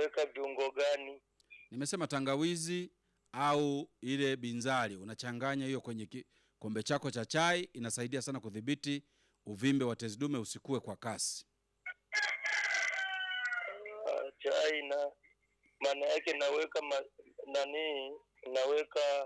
naweka viungo gani? Nimesema tangawizi au ile binzari, unachanganya hiyo kwenye kikombe chako cha chai, inasaidia sana kudhibiti uvimbe wa tezi dume usikue kwa kasi. Ah, chai na maana yake naweka ma, nani naweka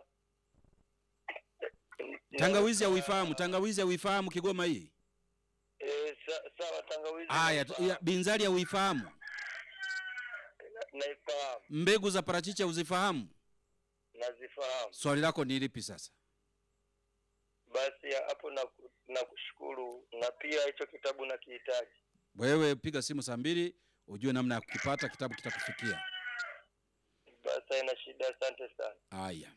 Tangawizi naweka- hauifahamu? Tangawizi hauifahamu Kigoma hii? Eh, sa, sawa tangawizi. Haya, naifahamu. ya- binzari hauifahamu? Na- Naifahamu, Mbegu za parachichi hauzifahamu? nazifahamu. Swali lako ni lipi sasa? Basi ya hapo na nakushukuru, na pia hicho kitabu nakihitaji. Wewe piga simu saa mbili ujue namna ya kukipata, kitabu kitakufikia. Basi haina shida, asante sana. Haya,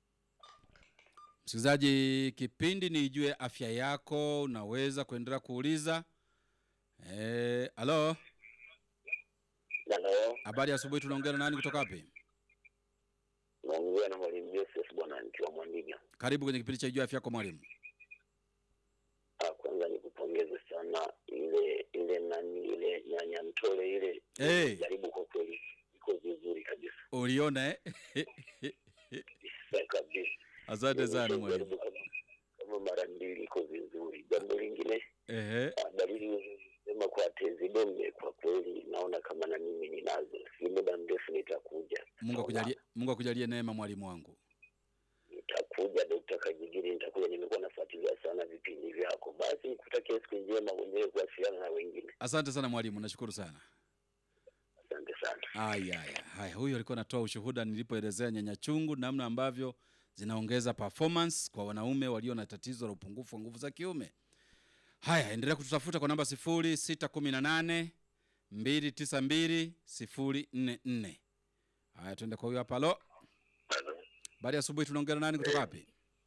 msikilizaji, kipindi ni Ijue Afya Yako. Unaweza kuendelea kuuliza. Eh, halo, Halo, habari ya asubuhi. Tunaongea na nani kutoka wapi? naongea na mwalimu Joseph bwana, nikiwa Mwandiga. Karibu kwenye kipindi cha Ijue Afya Yako mwalimu. Ah, Kwanza nikupongeze sana, ile ile nani ile nyanya mtole ile Eh. jaribu kwa kweli, iko vizuri kabisa Uliona eh? Sa- kabisa. Asante sana mwalimu. Jaribu kama kama mara mbili, iko vizuri. Jambo lingine, Ehe, ah, dalili sema kwa tezi dume, kwa kweli naona kama na mimi ninazo, si muda mrefu nitakuja. Mungu akujalie, Mungu akujalie neema mwalimu wangu. Nitakuja Dokta Kajigiri, nitakuja. Nimekuwa nafuatilia sana vipindi vyako. Basi nikutakia siku njema, mwenyewe kuwasiliana na wengine. Asante sana mwalimu, nashukuru sana. Asante sana. Haya, haya, haya, huyo alikuwa anatoa ushuhuda nilipoelezea nyanya chungu, namna ambavyo zinaongeza performance kwa wanaume walio na tatizo la upungufu wa nguvu za kiume. Haya, endelea kututafuta kwa namba 0618 292 044. Haya, tuende kwa huyo hapa. Halo, baada ya asubuhi, tunaongea na nani kutoka wapi?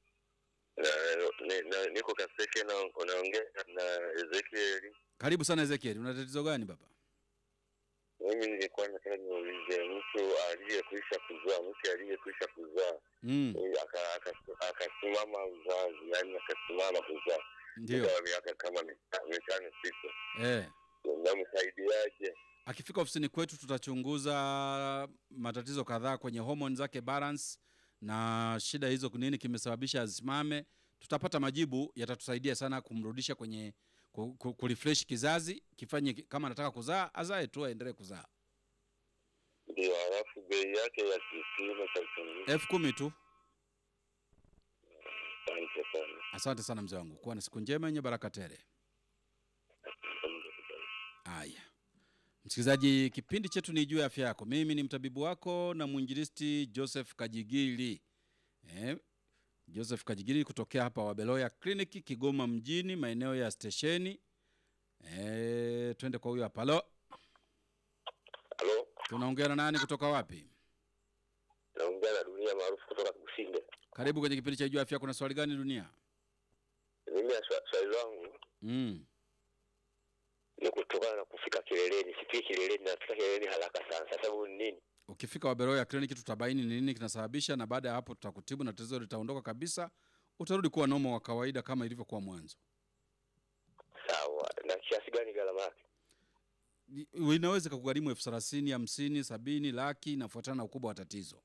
niko Kaseke na unaongea na Ezekiel. Karibu sana Ezekiel, una tatizo gani baba? Mimi nilikuwa nataka niulize mtu aliyekwisha kuzaa, mke aliyekwisha kuzaa Mm, eh, aka- aka- akasimama uzazi, yani akasimama kuzaa ndio. muda wa miaka kama mita- mitano sita, Eh. namsaidiaje? Akifika ofisini kwetu tutachunguza matatizo kadhaa kwenye homoni zake balance na shida hizo nini kimesababisha asimame. Tutapata majibu yatatusaidia sana kumrudisha kwenye ku- ku- kurefresh kizazi kifanye ki- kama anataka kuzaa azae tu aendelee kuzaa. Ndio, halafu bei yake ya kipimo cha uchunguzi. elfu kumi tu. Asante sana. Asante sana mzee wangu, kuwa na siku njema yenye baraka tele. Haya, msikilizaji, kipindi chetu ni juu ya afya yako. Mimi ni mtabibu wako na mwinjilisti Joseph Kajigili eh, Joseph Kajigili kutokea hapa Wabeloya kliniki Kigoma mjini, maeneo ya stesheni. Eh, twende kwa huyo hapa. Halo, Halo, tunaongea na nani kutoka wapi? naongea na dunia maarufu kutoka Kusinde. Karibu kwenye kipindi cha juu ya afya. Kuna swali gani dunia? Mimi ya swa- swali langu Mm. ni kutokana na kufika kileleni. Sifiki kileleni, nafika kileleni haraka sana. Sasa huyu ni nini? Ukifika Wabeloya kliniki tutabaini ni nini kinasababisha, na baada ya hapo tutakutibu na tatizo litaondoka kabisa, utarudi kuwa nomo wa kawaida kama ilivyokuwa mwanzo. Sawa, na kiasi gani gharama yake? I- Inaweza kugharimu elfu thelathini, hamsini, sabini, laki, inafuatana na ukubwa wa tatizo.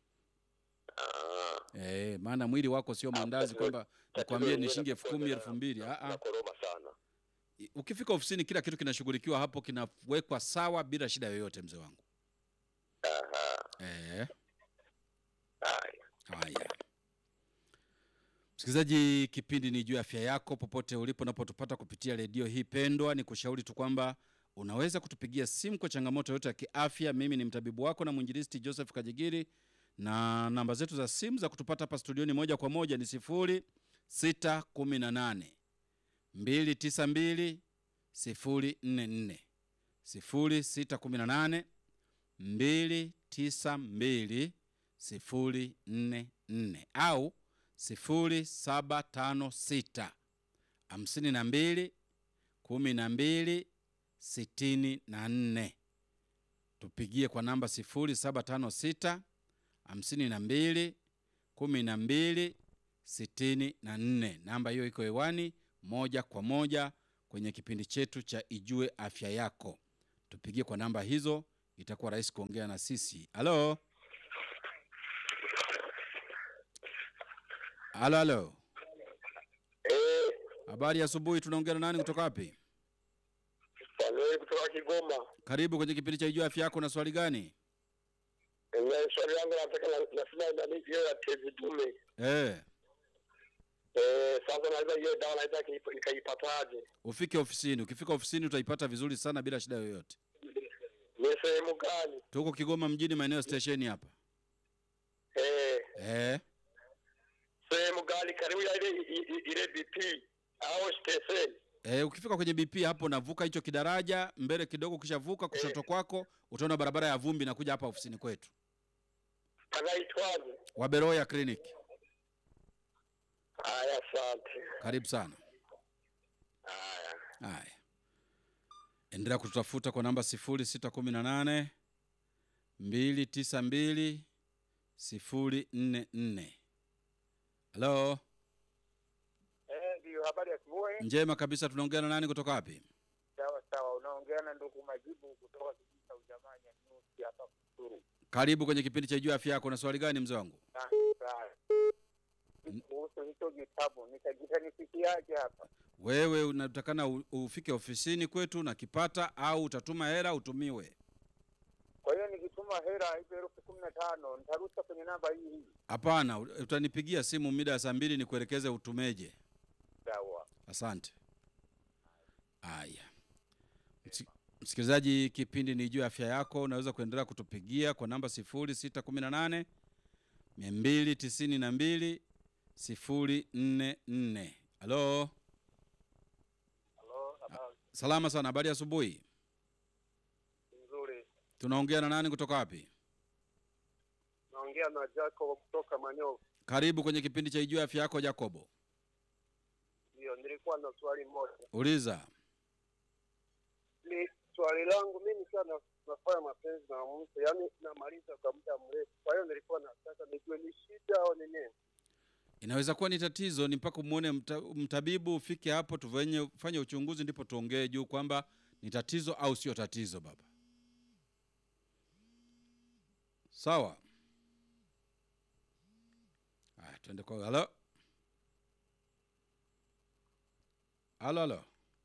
Ah, Eh, maana mwili wako sio mandazi kwamba nikwambie ni shilingi elfu kumi, elfu mbili. Ah, ah. nakoroma sana. I- Ukifika ofisini kila kitu kinashughulikiwa hapo, kinawekwa sawa bila shida yoyote, mzee wangu. Aha, Eh, haya. haya. Msikilizaji, kipindi ni juu ya afya yako, popote ulipo unapotupata kupitia redio hii pendwa, ni kushauri tu kwamba unaweza kutupigia simu kwa changamoto yote ya kiafya. Mimi ni mtabibu wako na mwinjilisti Joseph Kajigiri, na namba zetu za simu za kutupata hapa studioni moja kwa moja ni sifuri sita kumi na nane mbili tisa mbili sifuri nne nne sifuri sita kumi na nane mbili tisa mbili sifuri nne nne au sifuri saba tano sita hamsini na mbili kumi na mbili sitini na nne tupigie kwa namba sifuri saba tano sita hamsini na mbili kumi na mbili sitini na nne namba hiyo iko hewani moja kwa moja kwenye kipindi chetu cha ijue afya yako tupigie kwa namba hizo itakuwa rahisi kuongea na sisi. Halo, halo, halo, Eh, habari ya asubuhi. Tunaongea na nani kutoka wapi? Fanueli kutoka Kigoma. Karibu kwenye kipindi cha Ijua Afya Yako. Na swali gani? Eh, swali langu nataka na- nasema nani hiyo ya tezi dume. Eh, Eh, sasa naweza hiyo dawa naweza kiipa- nikaipataje? ufike ofisini. Ukifika ofisini utaipata vizuri sana bila shida yoyote. Ni sehemu gani? Tuko Kigoma mjini, maeneo ya stesheni hapa. Eh, Eh, sehemu gani karibu ya ile i- i- ile BP au station? eh, ukifika kwenye BP hapo navuka hicho kidaraja mbele kidogo, ukishavuka kushoto kwako utaona barabara ya vumbi inakuja hapa ofisini kwetu, Panaitwaje? Waberoya Clinic. Haya, asante. Karibu sana. Haya. Haya, endelea kututafuta kwa namba 0618 292 044. Halo, Eh, ndio habari ya asubuhi. njema kabisa. Tunaongea na nani kutoka wapi? Sawa sawa, unaongea na ndugu Majibu kutoka kijiji cha Ujamanya Nyusi hapa Kusuru. Karibu kwenye kipindi cha Jua Afya Yako. Na swali gani mzee wangu? Sasa kuhusu hicho kitabu nitakitanifikiaje hapa? Wewe unatakana u- ufike ofisini kwetu na kipata, au utatuma hela utumiwe? Kwa hiyo nikituma hela hizo elfu kumi na tano nitarusha kwenye namba hii hii. Hapana, u- utanipigia simu mida ya saa mbili nikuelekeze utumeje. Sawa. Asante. Haya, Msi- msikilizaji, kipindi ni juu ya afya yako. Unaweza kuendelea kutupigia kwa namba 0618 292 044. Halo, Halo, habari salama sana. Habari ya asubuhi. nzuri. Tunaongea na nani kutoka wapi? Naongea na Jacob kutoka Manyovu. Karibu kwenye kipindi cha Ijua Afya Yako, Jacobo. Ndio, nilikuwa na swali moja. Uliza. Ni swali langu mimi nikiwa na, nafanya mapenzi na mtu, yaani namaliza kwa muda mrefu. Kwa hiyo nilikuwa nataka nijue ni shida au ni nini? Inaweza kuwa ni tatizo, ni mpaka umwone mta, mtabibu, ufike hapo tufanye fanye uchunguzi, ndipo tuongee juu kwamba ni tatizo au sio tatizo. Baba, sawa. Haya, tuende kwa halo, halo, halo.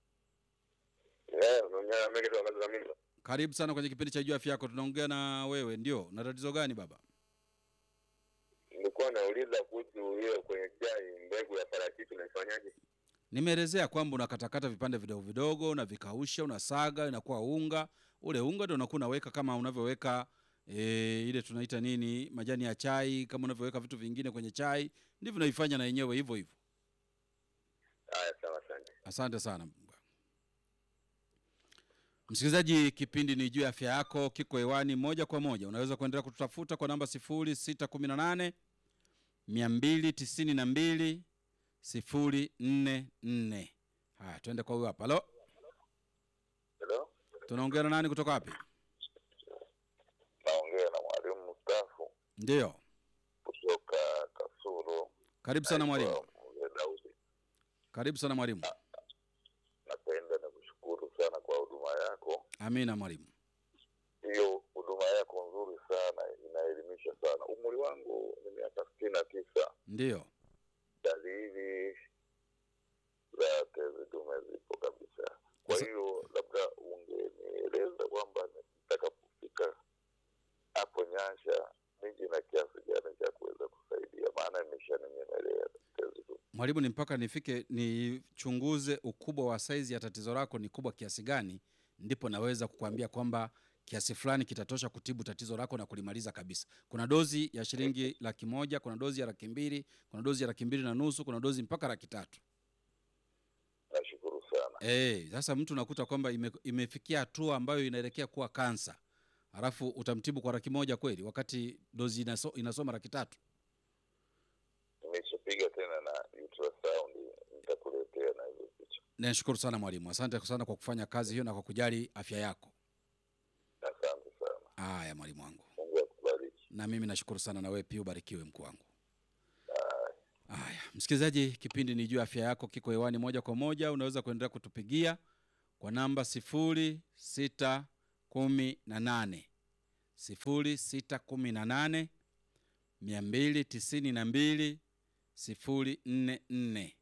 Eh, unaongea na mimi kutoka Zamimba. Karibu sana kwenye kipindi cha Jua Afya Yako. Tunaongea na wewe, ndio. Na tatizo gani baba? Nilikuwa nauliza kuhusu hiyo kwenye chai mbegu ya parachichi unaifanyaje? Nimeelezea kwamba unakatakata vipande vidogo vidogo, unavikausha, unasaga, inakuwa unga. Ule unga ndio unakuwa unaweka kama unavyoweka e, ile tunaita nini, majani ya chai, kama unavyoweka vitu vingine kwenye chai, ndivyo unaifanya na yenyewe hivyo hivyo. Haya, sawa, asante. Asante sana msikilizaji, kipindi ni juu ya afya yako, kiko hewani moja kwa moja. Unaweza kuendelea kututafuta kwa namba 0618 292 044. Haya, tuende kwa huyo hapa. Halo, Hello? tunaongea na nani kutoka wapi? Naongea na mwalimu mstaafu Ndiyo, kutoka Kasulu. karibu sana mwalimu. Naitwa Mzee Daudi. Karibu sana mwalimu. Napenda na kushukuru sana kwa huduma yako. Amina mwalimu. Hiyo huduma yako nzuri sana, inaelimisha sana. Umri wangu ni miaka sitini na tisa. Ndiyo, Dalili za tezi dume zipo kabisa. Kwa Sasa- hiyo labda ungenieleza kwamba nitakapofika hapo Nyansha niji na kiasi gani cha kuweza kusaidia, maana imeshaninyemelea tezi dume. mwalimu, ni mpaka nifike nichunguze ukubwa wa saizi ya tatizo lako ni kubwa kiasi gani, ndipo naweza kukuambia kwamba kiasi fulani kitatosha kutibu tatizo lako na kulimaliza kabisa. Kuna dozi ya shilingi laki moja, kuna dozi ya laki mbili, kuna dozi ya laki mbili na nusu, kuna dozi mpaka laki tatu. Nashukuru sana. Eh, sasa mtu unakuta kwamba ime, imefikia hatua ambayo inaelekea kuwa kansa, halafu utamtibu kwa laki moja kweli, wakati dozi inaso, inasoma laki tatu. Nimeshapiga tena na ultrasound, nitakuletea na hizo picha. Nashukuru sana mwalimu, asante sana kwa kufanya kazi hiyo na kwa kujali afya yako. Asante sana, Haya mwalimu wangu, Mungu akubariki. na mimi nashukuru sana, na wewe pia ubarikiwe mkuu wangu. Haya, msikilizaji, kipindi ni juu ya afya yako, kiko hewani moja kwa moja. Unaweza kuendelea kutupigia kwa namba sifuri sita kumi na nane 0618 292 044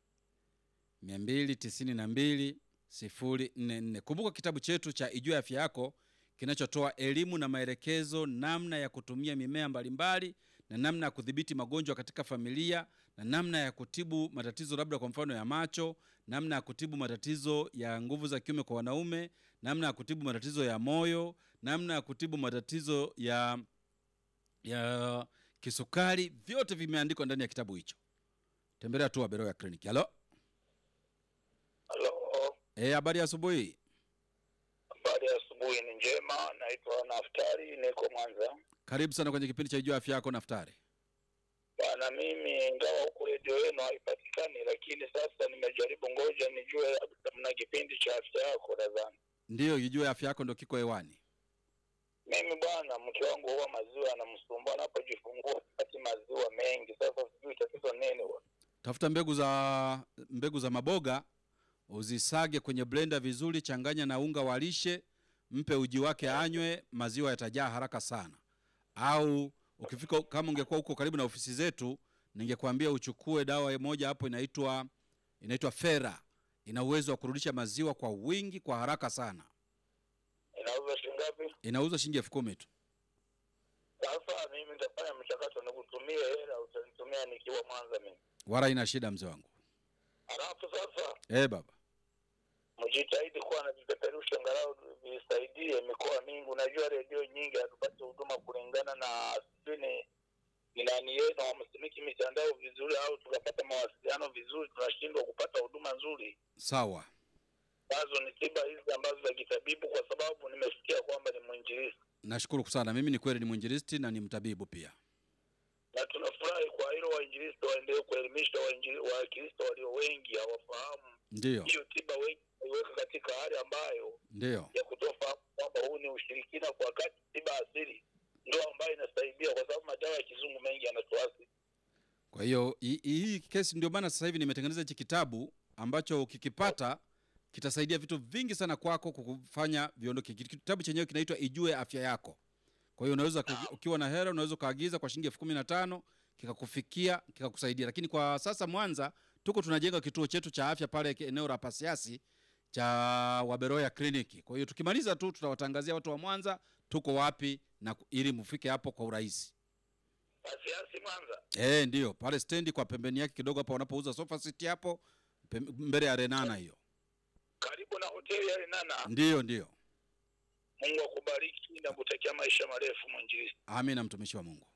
292 044. Kumbuka kitabu chetu cha Ijue Afya Yako kinachotoa elimu na maelekezo namna ya kutumia mimea mbalimbali na namna ya kudhibiti magonjwa katika familia na namna ya kutibu matatizo labda kwa mfano ya macho, namna ya kutibu matatizo ya nguvu za kiume kwa wanaume, namna ya kutibu matatizo ya moyo, namna ya kutibu matatizo ya ya kisukari, vyote vimeandikwa ndani ya kitabu hicho. Tembelea tu Waberoya Clinic. Halo, Halo, eh, habari ya asubuhi. habari ya asubuhi ni njema. Naitwa Naftari, niko Mwanza. Karibu sana kwenye kipindi cha Ijua Afya Yako, Naftari. Bwana, mimi ingawa huku redio yenu haipatikani, lakini sasa nimejaribu, ngoja nijue labda mna kipindi cha afya yako. Nadhani Ndiyo, Ijue Afya Yako ndo kiko hewani. mimi bwana, mke wangu huwa maziwa anamsumbua anapojifungua, pati maziwa mengi. Sasa sijui tatizo nini bwana. Tafuta mbegu za mbegu za maboga, uzisage kwenye blender vizuri, changanya na unga wa lishe, mpe uji wake anywe, maziwa yatajaa haraka sana. Au ukifika kama ungekuwa huko karibu na ofisi zetu, ningekwambia uchukue dawa moja hapo inaitwa inaitwa Fera. Ina uwezo wa kurudisha maziwa kwa wingi kwa haraka sana. Inauza shilingi ngapi? Inauzwa shilingi elfu kumi tu. Sasa mimi nitafanya mchakato, nikutumie hela, utanitumia nikiwa Mwanza mimi. Wala ina shida mzee wangu. Halafu sasa Eh baba. mjitahidi kuwa na vipeperusho angalau visaidie mikoa mingi. Unajua redio nyingi hatupati huduma kulingana na sijui ni ni nani yenu wamsimiki mitandao vizuri, au tukapata mawasiliano vizuri, tunashindwa kupata huduma nzuri Sawa. ambazo ni tiba hizi ambazo za kitabibu, kwa sababu nimesikia kwamba ni mwinjilisti Nashukuru sana. Mimi ni kweli ni mwinjilisti na ni mtabibu pia. na tunafurahi kwa hilo. Wainjilisti waendelee kuelimisha wainjili- Wakristo walio wengi hawafahamu Ndiyo. hiyo tiba, wengi waiweka katika hali ambayo Ndiyo. ya kutofahamu kwamba huu ni ushirikina, kwa wakati tiba asili ndio ambayo inasaidia, kwa sababu madawa ya kizungu mengi yanatuasi. Kwa hiyo hii- hii kesi ndio maana sasa hivi nimetengeneza hichi kitabu ambacho ukikipata kitasaidia vitu vingi sana kwako kukufanya viondoke. Ki- Kitabu chenyewe kinaitwa Ijue Afya Yako. Kwa hiyo unaweza ku- ukiwa na hela unaweza ukaagiza kwa shilingi elfu kumi na tano kikakufikia kikakusaidia. Lakini kwa sasa Mwanza tuko tunajenga kituo chetu cha afya pale ke- eneo la Pasiasi cha Waberoya Kliniki. Kwa hiyo tukimaliza tu tutawatangazia watu wa Mwanza tuko wapi na ku- ili mfike hapo kwa urahisi. Asiasi Mwanza, Eh, ndio pale stendi kwa pembeni yake kidogo hapo wanapouza sofa seat hapo pem- mbele ya Renana hiyo. karibu na hoteli ya Renana. Ndiyo, ndiyo. Mungu akubariki na kutakia maisha marefu mwinjilisti. Amina, mtumishi wa Mungu.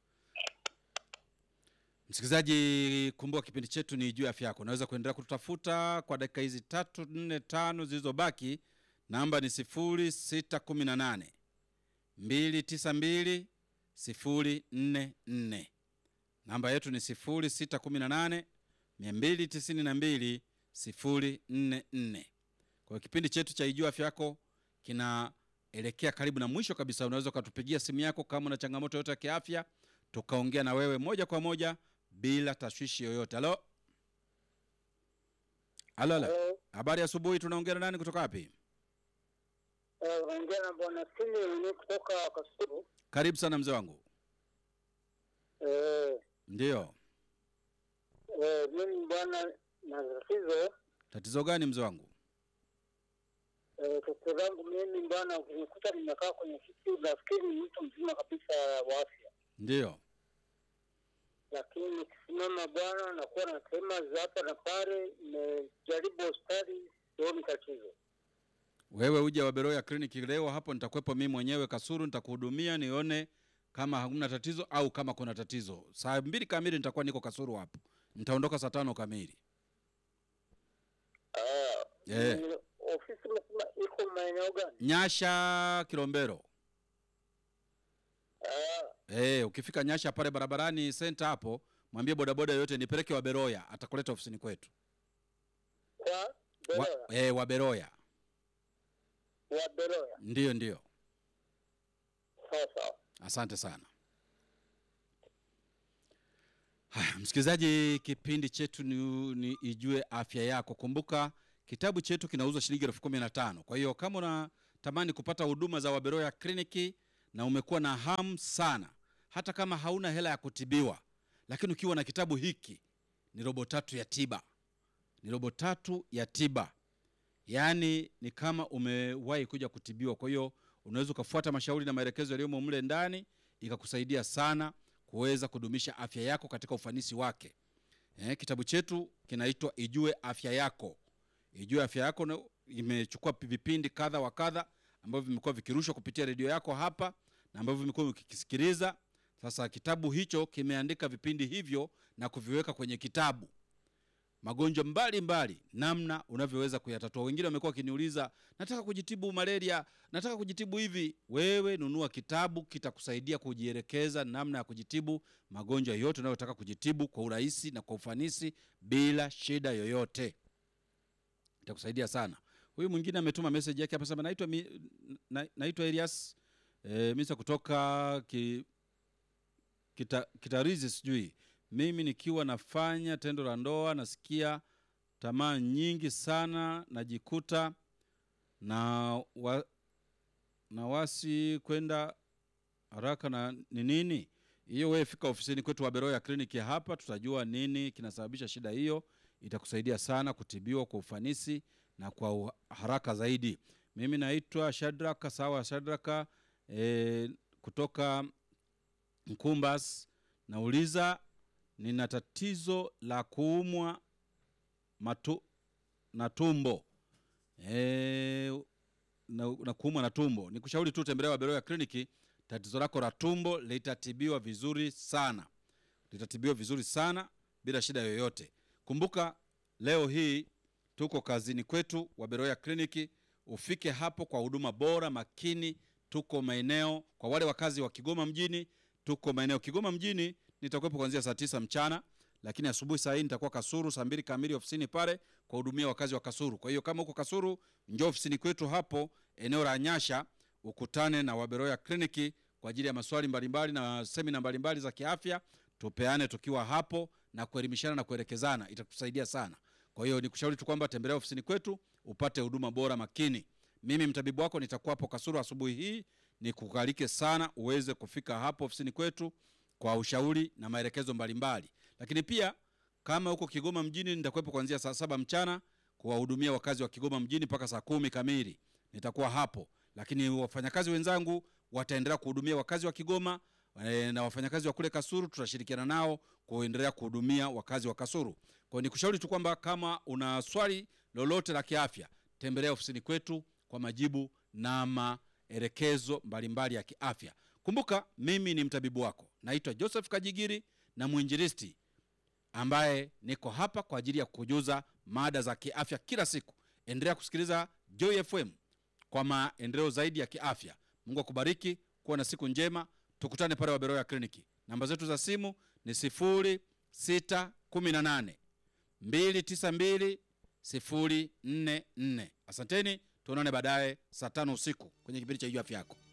Msikilizaji, kumbuka kipindi chetu ni juu ya afya yako. Unaweza kuendelea kututafuta kwa dakika hizi tatu nne tano zilizobaki. Namba ni sifuri sita kumi na nane mbili tisa mbili sifuri nne nne. Namba yetu ni sifuri sita kumi na nane mia mbili tisini na mbili sifuri nne nne. Kwa hiyo kipindi chetu cha Ijua Afya Yako kinaelekea karibu na mwisho kabisa. Unaweza ukatupigia simu yako kama una changamoto yoyote ya kiafya, tukaongea na wewe moja kwa moja bila tashwishi yoyote. Halo, halo, halo. Eh, Habari ya asubuhi, tunaongea na nani kutoka wapi? eh, unaongea na bwana Simi ni kutoka Kasulu. Karibu sana mzee wangu. Eh, Ndiyo, eh, mimi bwana na tatizo tatizo gani mzee wangu? eh, tatizo langu mimi bwana, ukinikuta nimekaa kwenye kiti, nafikiri ni mtu mzima kabisa wa afya, Ndiyo, lakini nikisimama bwana, nakuwa na sehemu za hapa na pale. Nimejaribu hospitali, sioni tatizo. wewe uje Waberoya kliniki leo, hapo nitakuwepo mimi mwenyewe Kasuru, nitakuhudumia nione kama hakuna tatizo au kama kuna tatizo. Saa mbili kamili nitakuwa niko Kasuru hapo, nitaondoka saa tano kamili. Ah, Eh. ni ofisi msima iko maeneo gani? Nyasha Kilombero. Ah, Eh, ukifika Nyasha pale barabarani center hapo, mwambie bodaboda yoyote nipeleke Waberoya, atakuleta ofisini kwetu. kwa Wa, Beroya, eh, Waberoya. wa Beroya. Ndiyo, ndiyo. Sawa sawa. Asante sana. Haya, msikilizaji, kipindi chetu ni, ni Ijue Afya Yako. Kumbuka kitabu chetu kinauzwa shilingi elfu kumi na tano. Kwa hiyo kama unatamani kupata huduma za Waberoya kliniki na umekuwa na hamu sana, hata kama hauna hela ya kutibiwa, lakini ukiwa na kitabu hiki, ni robo tatu ya tiba, ni robo tatu ya tiba, yaani ni kama umewahi kuja kutibiwa. Kwa hiyo unaweza ukafuata mashauri na maelekezo yaliyomo mle ndani, ikakusaidia sana kuweza kudumisha afya yako katika ufanisi wake. Eh, kitabu chetu kinaitwa Ijue Afya Yako. Ijue Afya Yako na- imechukua vipindi kadha wa kadha ambavyo vimekuwa vikirushwa kupitia redio yako hapa na ambavyo vimekuwa ukikisikiliza. Sasa kitabu hicho kimeandika vipindi hivyo na kuviweka kwenye kitabu magonjwa mbalimbali namna unavyoweza kuyatatua. Wengine wamekuwa wakiniuliza, nataka kujitibu malaria, nataka kujitibu hivi. Wewe nunua kitabu, kitakusaidia kujielekeza namna ya kujitibu magonjwa yote unayotaka kujitibu kwa urahisi na kwa ufanisi bila shida yoyote. Itakusaidia sana. Huyu mwingine ametuma message yake hapa sema, naitwa mi- na, naitwa Elias e, misa kutoka ki, kita, Kitarizi sijui mimi nikiwa nafanya tendo la ndoa nasikia tamaa nyingi sana, najikuta na, wa, na wasi kwenda haraka na ni nini hiyo. Wewe fika ofisini kwetu Waberoya kliniki hapa, tutajua nini kinasababisha shida hiyo. Itakusaidia sana kutibiwa kwa ufanisi na kwa u- haraka zaidi. Mimi naitwa Shadraka, sawa Shadraka, e, kutoka Mkumbas. Nauliza, nina tatizo la kuumwa matu, na tumbo e, na, na kuumwa na tumbo. Nikushauri tu tembelea Waberoya kliniki, tatizo lako la tumbo litatibiwa vizuri sana, litatibiwa vizuri sana bila shida yoyote. Kumbuka leo hii tuko kazini kwetu Waberoya kliniki, ufike hapo kwa huduma bora makini. Tuko maeneo kwa wale wakazi wa Kigoma mjini, tuko maeneo Kigoma mjini nitakuwepo kuanzia saa tisa mchana, lakini asubuhi saa hii nitakuwa Kasuru saa mbili kamili ofisini pale kuwahudumia wakazi wa Kasuru. Kwa hiyo kama uko Kasuru, njoo ofisini kwetu hapo eneo la Nyasha, ukutane na Waberoya kliniki kwa ajili ya maswali mbalimbali na semina mbalimbali za kiafya, tupeane tukiwa hapo na kuelimishana na kuelekezana, itakusaidia sana. Kwa hiyo nikushauri tu kwamba tembelea ofisini kwetu upate huduma bora makini. Mimi mtabibu wako nitakuwa hapo Kasuru asubuhi hii, nikukarike sana uweze kufika hapo ofisini kwetu kwa ushauri na maelekezo mbalimbali. Lakini pia kama huko Kigoma mjini, nitakuwepo kuanzia saa saba mchana kuwahudumia wakazi wa Kigoma mjini mpaka saa kumi kamili nitakuwa hapo, lakini wafanyakazi wenzangu wataendelea kuhudumia wakazi wa Kigoma e, na wafanyakazi wa kule Kasuru tutashirikiana nao kuendelea kuhudumia wakazi wa Kasuru. Kwa hiyo nikushauri tu kwamba kama una swali lolote la kiafya, tembelea ofisini kwetu kwa majibu na maelekezo mbalimbali ya kiafya. Kumbuka mimi ni mtabibu wako, naitwa Joseph Kajigiri na mwinjilisti ambaye niko hapa kwa ajili ya kukujuza mada za kiafya kila siku. Endelea kusikiliza Joy FM kwa maendeleo zaidi ya kiafya. Mungu akubariki, kuwa na siku njema. Tukutane pale Waberoya kliniki. Namba zetu za simu ni 0618 292 044. Asanteni, tuonane baadaye saa tano usiku kwenye kipindi cha Ijue Afya Yako.